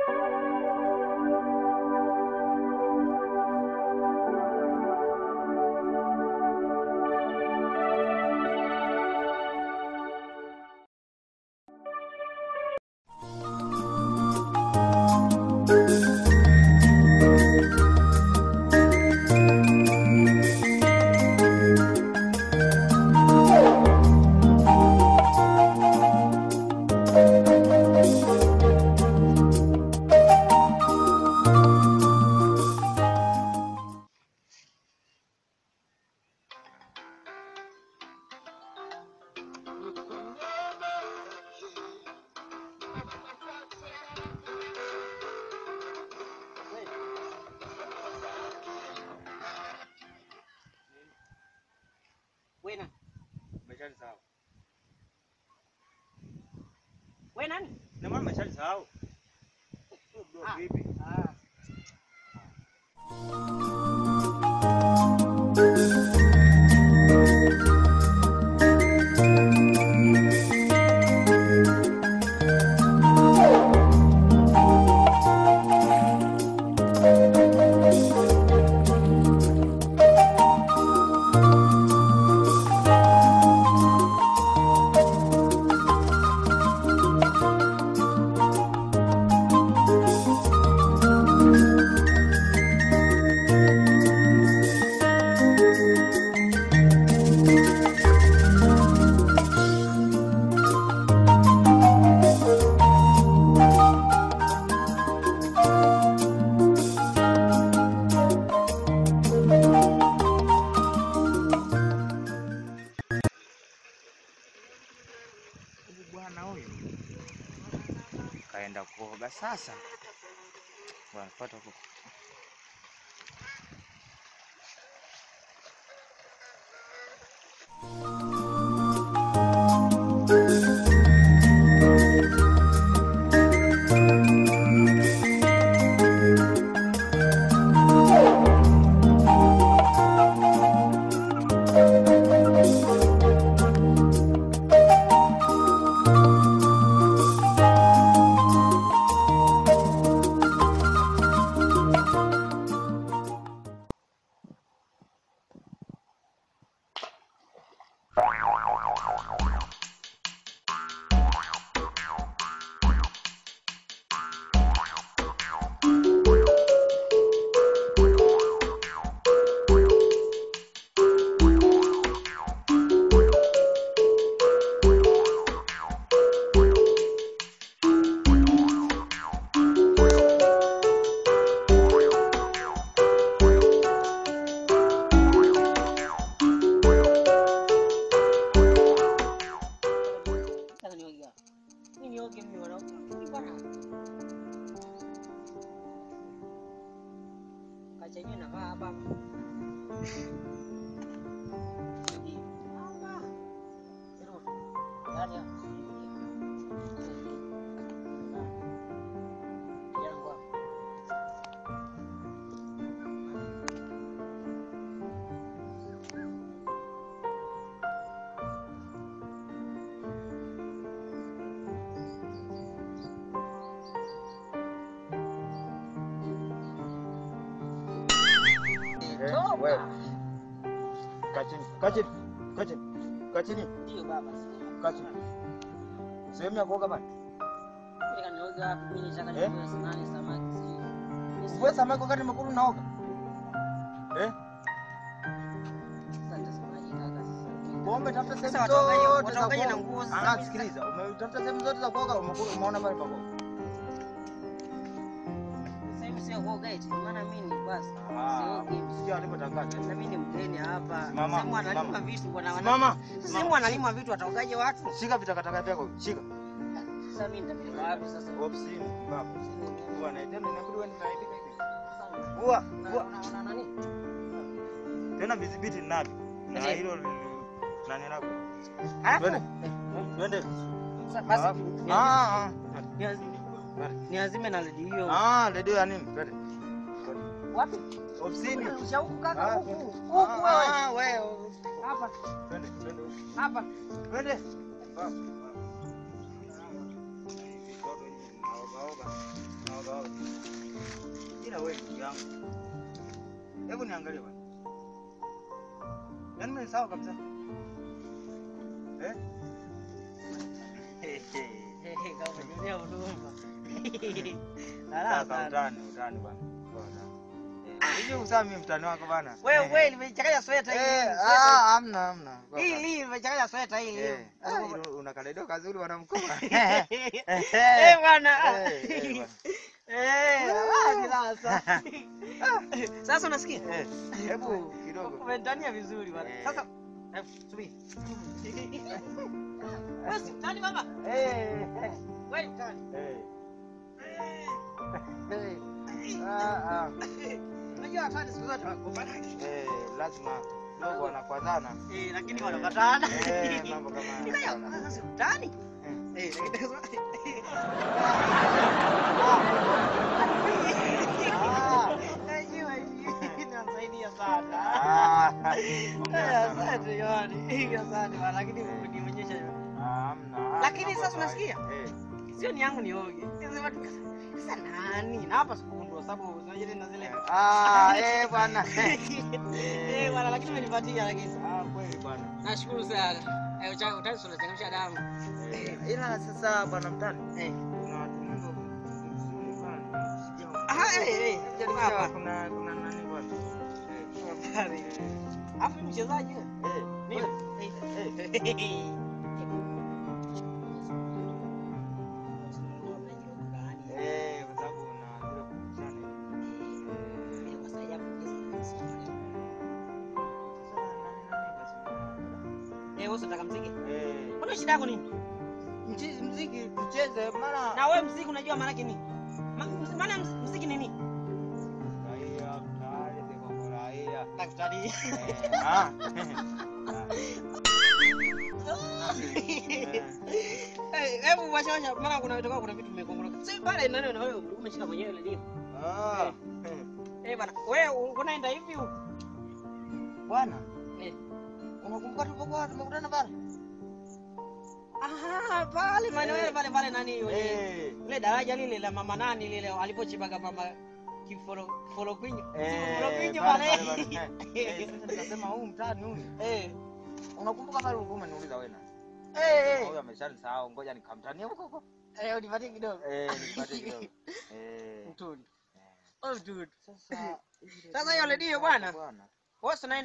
Wena, Umeshalisahau. we nani? Na maana umeshalisahau. Bro, Ah. vipi? Ah, Huyu bwana huyu kaenda kuoga sasa. Bwana fuata huko. sasa nioge hapa. Mimi nioge mimi wanaume. Mimi bwana. Kacha yenyewe nakaa hapa. Hii. Hapa. Ndio. Yaani hapa. Yangu hapa. Eh, wewe. Kaa chini. Kaa chini. Kaa chini. Kaa chini. Ndio baba. Kaa chini. Sehemu ya kuoga bana. Nataka nioge hapa. Mimi nataka Eh? nioge samaki samaki. sijui. Wewe samaki wakati mekuru unaoga. Eh? Sasa nitasemaje kaka sasa? Bombe tafuta Sasa sehemu wataogaje- zote za wataogaje na kuoga. nguo sasa? Ah, sikiliza. Umetafuta sehemu zote za kuoga, umekuru umeona mahali pa kuoga. Sasa hivi sio kuoga eti, maana mimi ni basi. Ah, Siogi. sio alipotangaza. Sasa mimi ni mgeni hapa. Simama, Sehemu analima simama. vitu bwana. wana- Simama. Sasa sehemu analima vitu wataogaje watu? Shika vitakataka vyako. Shika. Sasa mimi nitapeleka wapi sasa? Ofisini. Baba. Bwana, tena inabidi wewe ninaibika hivi. Sasa, Ua, una- ua. una- una nani? Tena vidhibiti ninavyo. Na Ndio. hilo li- nani lako. Alafu, Twende. Twende. sasa basi Alafu- ni- Ah, ah. ni- niazime na redio. Ah, redio ya nini? Twende. Wapi? Ofisini. Kisha huku kaka Ah, huku. twende. Huku wewe. Ah, wewe. Hapa. Twende, twende. Hapa. Twende. Baba. Vitoto hivi vinaogaoga. unaoga oga. Ila wewe ndugu yangu. Hebu niangalie bwana. Yaani mimi sawa kabisa. Eh? Kama umejulia huduma. Sasa Haraka sana. utani, utani bwana. Bwana. Eh, hivi usaa mimi mtani wako bana. Wewe wewe nimechanganya sweta hii. Eh, ah, hamna hamna. Hii hii nimechanganya sweta hii. Eh, ah, ilo- una kaleido kazuri bwana mkubwa. Eh bwana. Eh, eh, bwana. Eh, wapi sasa? Sasa unasikia? Eh, hebu kidogo. Umetania vizuri bwana. Eh. Sasa eh, subiri. Basi tani baba. Eh, eh, Wewe tani. eh. Eh, ah, ah. Unajua tani siku zote wakopana. Eh, lazima dogo wanakwazana. Eh, lakini wanapatana. Eh, mambo kama haya Ila ya sana. kwanza si utani. Eh. Eh, lakini sasa Ah, Najua hii inasaidia sana. ah, Eh, ongea sana. Asante jamani. Asante bwana, lakini umenionyesha Ah, hamna. Lakini Mambo sasa ya unasikia? kawaida. Eh, sio ni yangu nioge. Sasa watu sasa nani? Na hapa sikundua sababu unajua tena zile ah, eh, bwana. Eh, bwana lakini umenipatia lakini. Ah, kweli bwana. Nashukuru sana. Eh, ucha utaki unachangamsha damu. Eh, ila sasa bwana mtani Eh. kuna watumizo mzuri bwana. Sijao- Ah, eh, eh. Sijao- Hapa. kuna kuna nani bwana? Eh, Habari. Afu ni mchezaji wewe. eh, Mimi. eh, Eh. eh, kwa sababu una zile kumbushana. Eh, wewe unataka mziki? Eh, Mbona shida yako nini? mchi- mziki tucheze mara Na wewe mziki unajua maana yake nini? Ma- Maana ya mziki ni nini? Furahia, mtaani, sikufurahia. Daktari. Eh, ah. Eh, Hebu washa washa maana kuna vitu kuna vitu vimekongoroka. Si pale nani na wewe umeshika mwenyewe ile ndio. Ah, Eh bana, wewe unaenda hivi huko? bwana Eh. unakumbuka tulipokuwa tumekutana pale Aha, pale maeneo yale pale pale nani yule. Eh, Ile daraja lile la mama nani lile alipochipaga mama kiforo foro kwinyo. eh, Foro kwinyo pale, pale. pale, pale. Eh, sasa nikasema huu mtaani huyu Eh. unakumbuka pale ulikuwa umeniuliza wewe nani? Eh. Huyu ameshanisahau ngoja nikamtania huko huko Eh, unipatie kidogo. eh nipate kidogo eh Mtuni. Oh, dude. sasa Sasa hiyo redio bwana. bwana Wewe unaenda